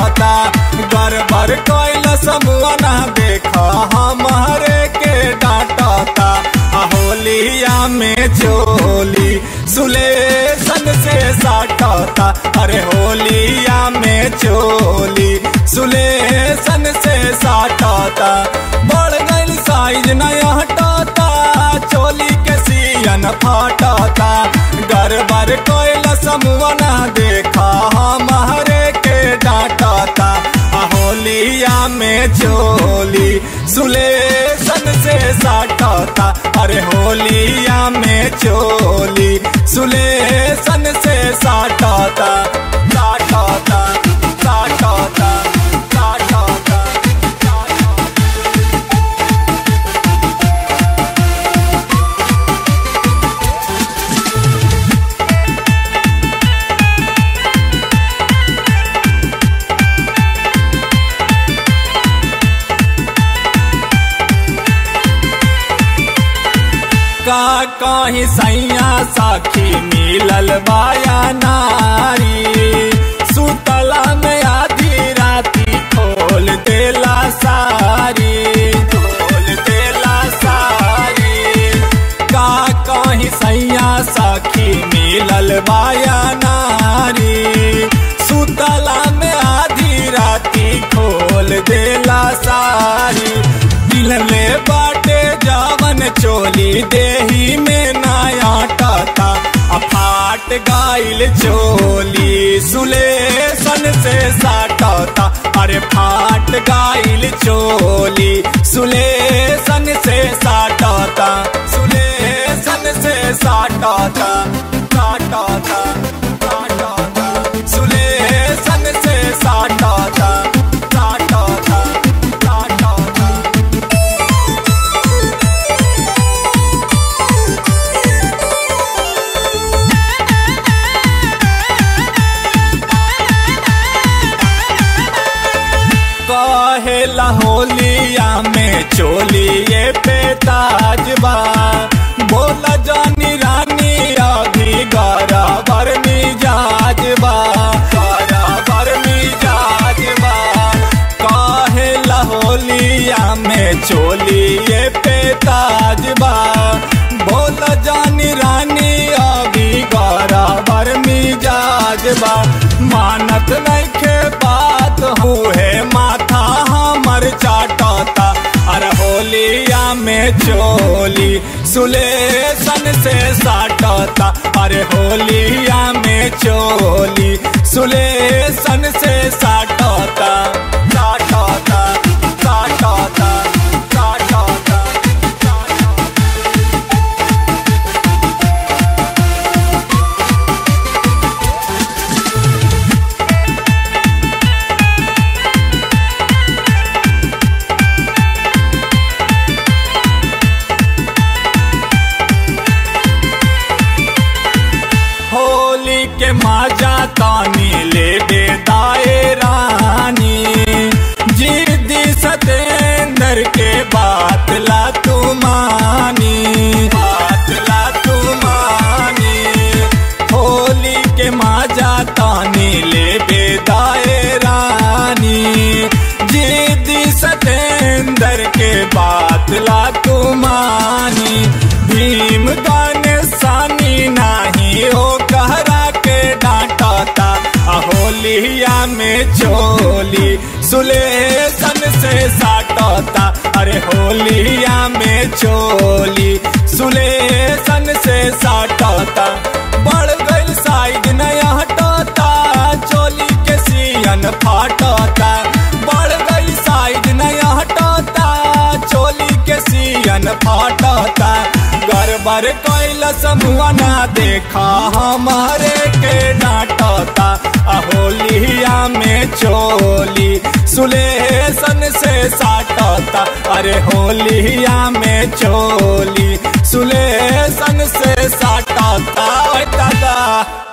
फाटता गड़बड़ कैल समूह ना देखा हमारे के डांटता आ होलिया में चोली सुलेसन से साटता अरे होलिया में चोली सुलेसन से साटता बढ़ गइल साइज नया हटता चोली के सियन फाटता गड़बड़ कोयल समूह ना देखा हमारे के डांटता आ होलिया में चोली सुलेसन से साटता अरे होलिया में चोली सुलेसन से साटता साटता साटता साटता का कहीं सैया साखी मिलल बाया नारी सुतला में आधी राती खोल देला सारी खोल देला सारी का कहीं सैया साखी मिलल बाया नारी सुतला में आधी राती खोल देला सारी दिलले बाटे जावन चोली देही में नया टाता अफाट गाइल चोली सुलेसन से साटता अरे फाट गाइल चोली सुलेसन से साटता सुलेसन से साटता साटता साटता सुलेसन से साटता साटता साटता कहेला होलिया में चोलिए पे ताजबा बोला जानी रानी अभी गरा बर मिजाजबा गरा बर मिजाजबा कहेला होलिया में चोलिए पे ताजबा बोला जानी रानी अभी गरा बर मिजाजबा मानत नइखे बात हुए माथा हमर चाटता अरे होलिया में चोली सुलेसन से साटता अरे होलिया में चोली सुलेसन से साटता साटता साटता साटता होली के माजा तानी ले दे दाए रानी जिद्दी सतेंद्र के बात ला तू मानी बात ला तू मानी होली के माजा तानी ले दे दाए रानी जिद्दी सतेंद्र के बात ला तू मानी भीम गाने सानी नाही हो कहरा के डांटता होलिया में चोली सुलेसन से साटता अरे होलिया में चोली सुलेसन से साटता बढ़ गई साइज नया हटता चोली के सियन फाटता बढ़ गई साइज नया हटता चोली के सियन फाटता गड़बड़ कैल समूह ना देखा हमारे के डांटता होलिया में चोली सुलेसन से साटता अरे होलिया में चोली सुलेसन से साटता दादा